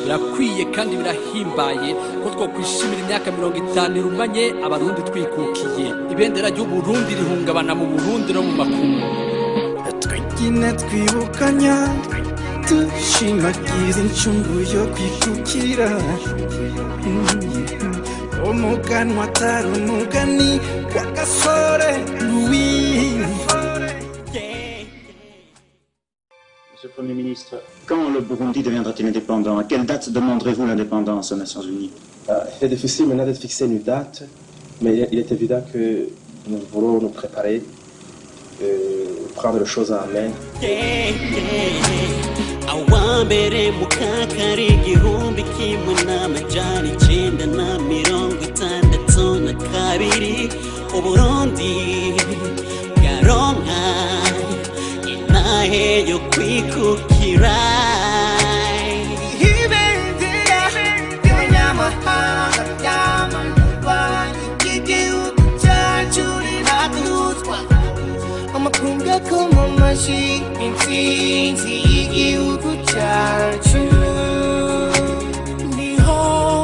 birakwiye kandi birahimbaye ko twokwishimira imyaka mirongo itanu irumanye abarundi twikukiye ibendera ry'uburundi rihungabana mu burundi no mu makungu twigine twibukanya dushimagiza incungu yo kwikukira umuganwa atari umugani w'agasore louis Monsieur le Premier ministre, quand le Burundi deviendra-t-il indépendant À quelle date demanderez-vous l'indépendance aux Nations Unies Euh, Il est difficile maintenant de fixer une date, mais il est- il est évident que nous voulons nous préparer, euh, prendre les choses en main. awambere mukakari igihumbi kimwe n'amajana icenda na mirongo itandatu na kabiri uburundi bwaronka intahe yo kwikukira ibendera ry'abanyamahanga ryamanyurwa ry'igihugu cyacu riratuzwa amakungu akoma amashyi intsinzi y'igihugu cyacu niho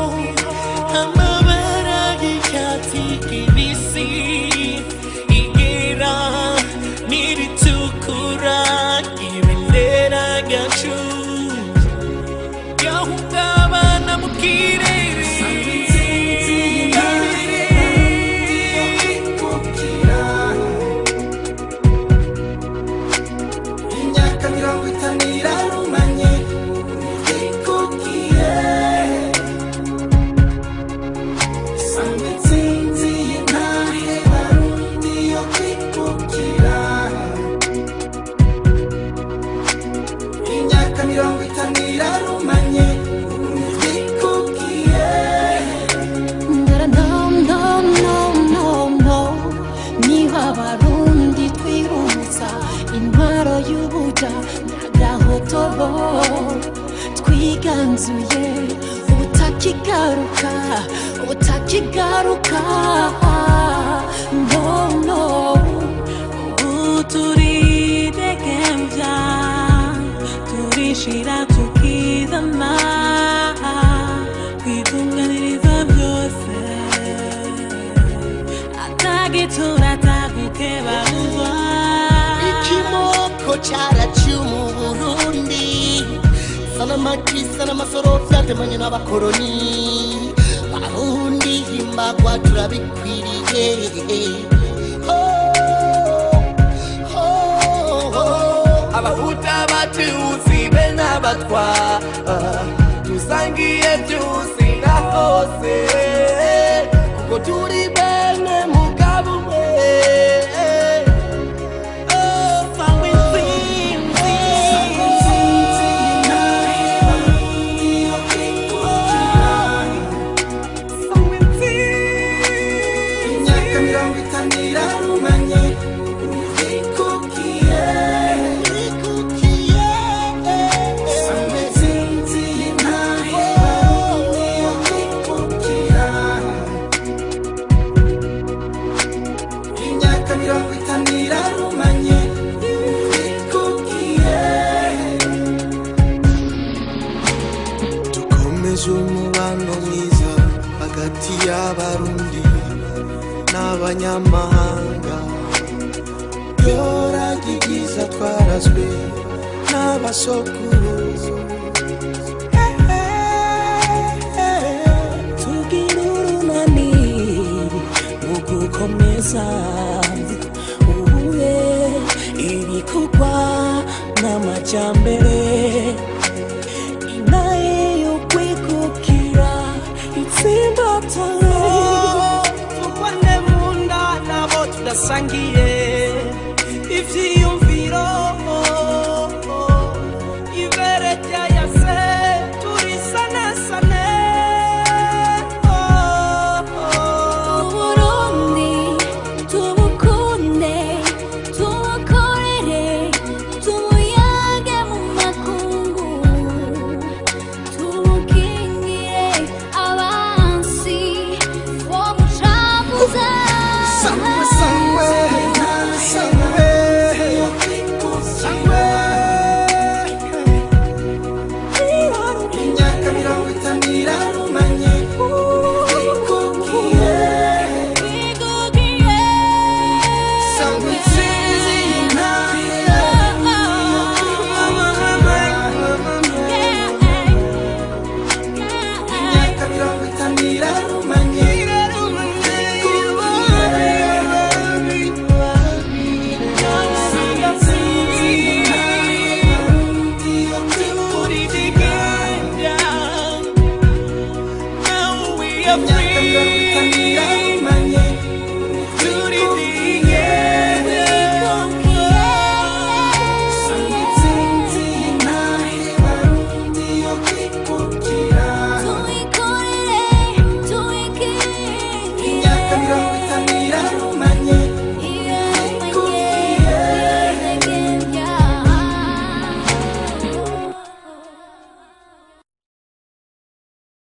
amabara y'icyatsi kibisi igera n'iritukura ibendera ryacu ryahungabana mu kirere imyaka mirongo itanu irarumanye ikubwiye sanga intsinzi y'intahe barundi yo kwikukira imyaka mirongo itanu irarumanye ikubwiye no, no, no, no, no. niba abarundi twirutsa intwaro y'ubuja n'agahotobo twiganzuye ubutakigaruka ubutakigaruka no no ubu turidegembya turishira tukizana twitunganiriza byose atagitura atagukebauzwa ikimoko cyaraciye mu burundi sanamaki sanamasoro byatemanye n'abakoroni barundi himbagwa turabikwiriye Oh, oh, oh. abahuta abatutsi be n'abatwa dusangiye byose na hose kuko turi bene mugabo umwe Oh, sangwe intsinzi. Sangwe imyaka mirongo itanu irarumanye ikubwiye Ikukiye. sanga intsinzi y'intahe barundi yo kwikukira imyaka mirongo itanu irarumanye ikubwiye dukomeze umubano mwiza hagati y'abarundi n'abanyamahanga yoragi byiza twarazwe n'abasokuruza tugira urunani mu gukomeza ubuye ibikorwa n'amajyambere inaye yo kwikukira itsimbatare tubone mu nda nabo tudasangiye ivyiyumviro ibere ryayase turisanesane uburundi tubukunde tubukorere tubuyage mu intsinzi